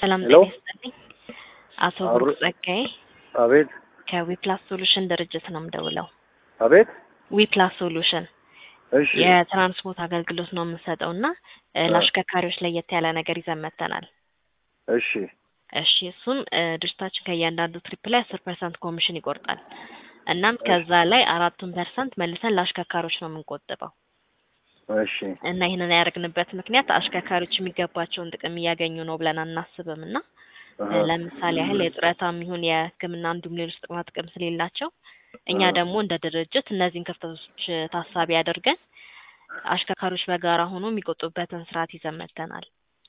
ሰላም ሄሎ ጤና ይስጥልኝ። አቶ አብሮ ብሩክ ጸጋዬ አቤት ከዊፕላስ ሶሉሽን ድርጅት ነው የምደውለው። አቤት ዊፕላስ ሶሉሽን እሺ የትራንስፖርት አገልግሎት ነው የምንሰጠው እና እ፣ አ- ለአሽከርካሪዎች ለየት ያለ ነገር ይዘን መጥተናል። እሺ እሺ እሱም እ፣ ድርጅታችን ከእያንዳንዱ ትሪፕ ላይ አስር ፐርሰንት ኮሚሽን ይቆርጣል። እናም እሺ ከዛ ላይ አራቱን ፐርሰንት መልሰን ለአሽከርካሪዎች ነው የምንቆጥበው እሺ እና ይህንን ያደረግንበት ምክንያት አሽከርካሪዎች የሚገባቸውን ጥቅም እያገኙ ነው ብለን አናስብም እና እ፣ አሀ ለምሳሌ ያህል የጡረታም ይሁን የሕክምና እንዲሁም ሌሎች ጥቅማ ጥቅም ስለሌላቸው እኛ አሀ ደግሞ እንደ ድርጅት እነዚህን ክፍተቶች ታሳቢ አድርገን አሽከርካሪዎች በጋራ ሆኖ የሚቆጡበትን ስርዓት ይዘን መጥተናል።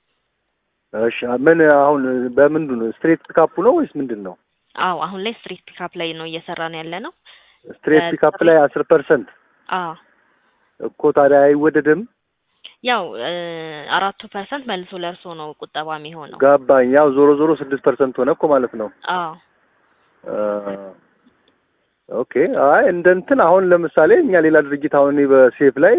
እሺ ምን አሁን በምንድን ነው ስትሬት ፒካፕ ነው ወይስ ምንድን ነው? አዎ አሁን ላይ ስትሪት ፒካፕ ላይ ነው እየሰራን ያለ ነው። ስትሬት ፒካፕ ላይ አስር ፐርሰንት አዎ እኮ ታዲያ አይወደድም? ያው እ፣ አራቱ ፐርሰንት መልሶ ለእርሶ ነው ቁጠባ የሚሆነው። ገባኝ። ያው ዞሮ ዞሮ ስድስት ፐርሰንት ሆነ እኮ ማለት ነው። አዎ አ፣ ኦኬ አይ እንደ እንትን አሁን ለምሳሌ እኛ ሌላ ድርጅት አሁን እኔ በሴፍ ላይ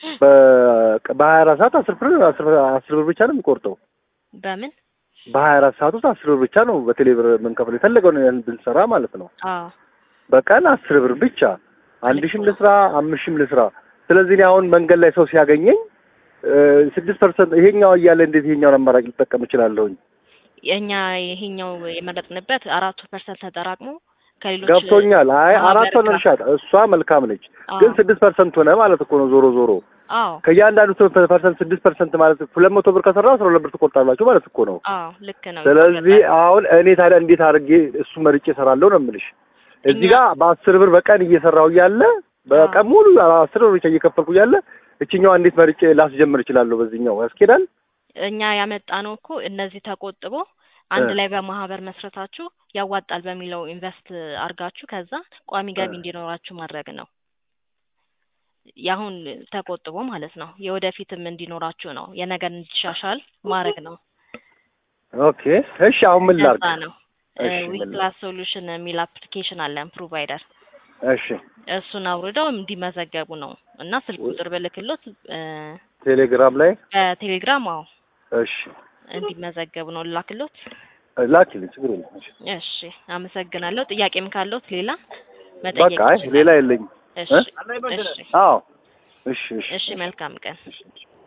በ- በሀያ አራት ሰዓት አስር ብር አስር አስር ብር ብቻ ነው የሚቆርጠው። በምን በሀያ አራት ሰዓት ውስጥ አስር ብር ብቻ ነው በቴሌ ብር የምንከፍለው የፈለገውን ያህል ብንሰራ ማለት ነው። አዎ በቀን አስር ብር ብቻ አንድ ልክ ሺህም ነው። ልስራ አምስት ሺህም ልስራ። ስለዚህ እኔ አሁን መንገድ ላይ ሰው ሲያገኘኝ ስድስት ፐርሰንት ይሄኛው እያለ እንዴት ይሄኛውን አማራጭ ልጠቀም እችላለሁኝ? የእኛ ይሄኛው የመረጥንበት አራቱ ፐርሰንት ተጠራቅሞ ከሌሎች ገብቶኛል። አይ ማህበር አራት ሆነ ጋር እርሻት እሷ መልካም ነች፣ አዎ ግን ስድስት ፐርሰንት ሆነ ማለት እኮ ነው። ዞሮ ዞሮ አዎ ከእያንዳንዱ ፐርሰንት ስድስት ፐርሰንት ማለት ሁለት መቶ ብር ከሰራ አስራ ሁለት ብር ትቆርጣላችሁ ማለት እኮ ነው። አዎ ልክ ነው። ስለዚህ ይቆረጣል። አሁን እኔ ታዲያ እንዴት አድርጌ እሱ መርጬ እሰራለሁ ነው የምልሽ። እዚህ እኛ ጋር በአስር ብር በቀን እየሰራሁ እያለ በቀን ሙሉ አስር ብር ብቻ እየከፈልኩ እያለ እችኛዋ እንዴት መርጬ ላስጀምር እችላለሁ? በዚህኛው ያስኬዳል? እኛ ያመጣ ነው እኮ እነዚህ ተቆጥቦ እ አንድ ላይ በማህበር መስረታችሁ ያዋጣል በሚለው ኢንቨስት አርጋችሁ ከዛ ቋሚ እ ገቢ እንዲኖራችሁ ማድረግ ነው። የአሁን ተቆጥቦ ማለት ነው። የወደፊትም እንዲኖራችሁ ነው። የነገር እንዲሻሻል ማድረግ ነው። ኦኬ እሺ። አሁን ምን ላድርግ? እንደዛ ነው። እሺ ምን ላድርግ? ዊፕላስ ሶሉሽን የሚል አፕሊኬሽን አለን ፕሮቫይደር። እሺ እሱን አውርደው እንዲመዘገቡ ነው እና ስልክ ቁጥር ብልክሎት እ፣ ቴሌግራም ላይ በቴሌግራም አዎ እሺ እንዲመዘገቡ ነው ላክሎት። ላኪልኝ፣ ችግር የለም። እሺ እሺ አመሰግናለሁ። ጥያቄም ካለዎት ሌላ መጠየቅ በቃ አይ ሌላ ይችላል። የለኝም። እሺ እ እሺ አዎ እሺ እሺ እሺ መልካም ቀን። እሺ እሺ